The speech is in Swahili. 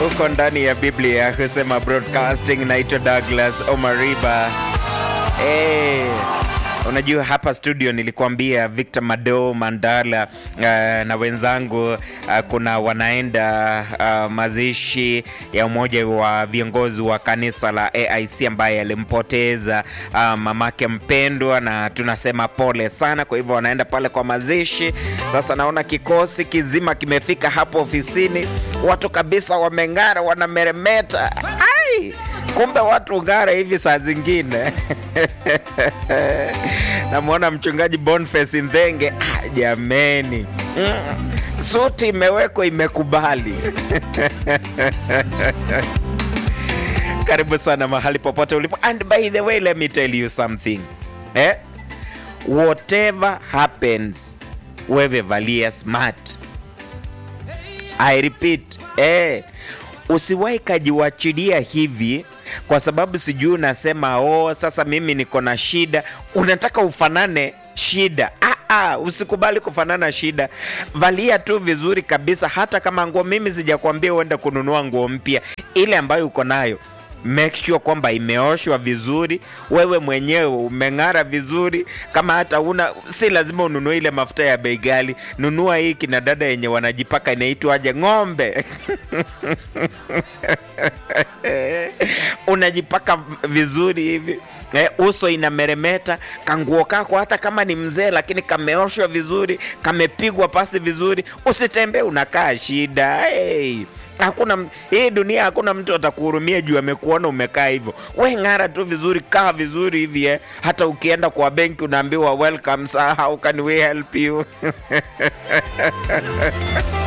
huko ndani ya Biblia husema broadcasting. Naitwa Douglas Omariba. Hey, unajua hapa studio nilikuambia Victor Mado Mandala uh, na wenzangu uh, kuna wanaenda uh, mazishi ya umoja wa viongozi wa kanisa la AIC ambaye alimpoteza uh, mamake mpendwa, na tunasema pole sana. Kwa hivyo wanaenda pale kwa mazishi. Sasa naona kikosi kizima kimefika hapo ofisini, watu kabisa wameng'ara, wanameremeta. Ai! kumbe watu ng'ara hivi saa zingine namwona mchungaji Boniface Ndhenge. Ah, jameni mm. Suti imewekwa imekubali. Karibu sana mahali popote ulipo, and by the way let me tell you something eh? Whatever happens, wewe valia smart. I repeat eh, usiwahi kajiwachilia hivi kwa sababu sijui unasema oh, sasa mimi niko na shida, unataka ufanane shida. Ah, ah, usikubali kufanana shida, valia tu vizuri kabisa. Hata kama nguo, mimi sijakwambia uende kununua nguo mpya, ile ambayo uko nayo make sure kwamba imeoshwa vizuri, wewe mwenyewe umeng'ara vizuri. Kama hata una, si lazima ununue ile mafuta ya bei ghali, nunua hii kina dada yenye wanajipaka inaitwaje, ng'ombe unajipaka vizuri hivi eh, uso inameremeta, kanguo kako hata kama ni mzee, lakini kameoshwa vizuri, kamepigwa pasi vizuri, usitembee unakaa shida hey. Hakuna hii dunia, hakuna mtu atakuhurumia juu amekuona umekaa hivyo. We ng'ara tu vizuri, kaa vizuri hivi eh. Hata ukienda kwa benki unaambiwa welcome sir, how can we help you?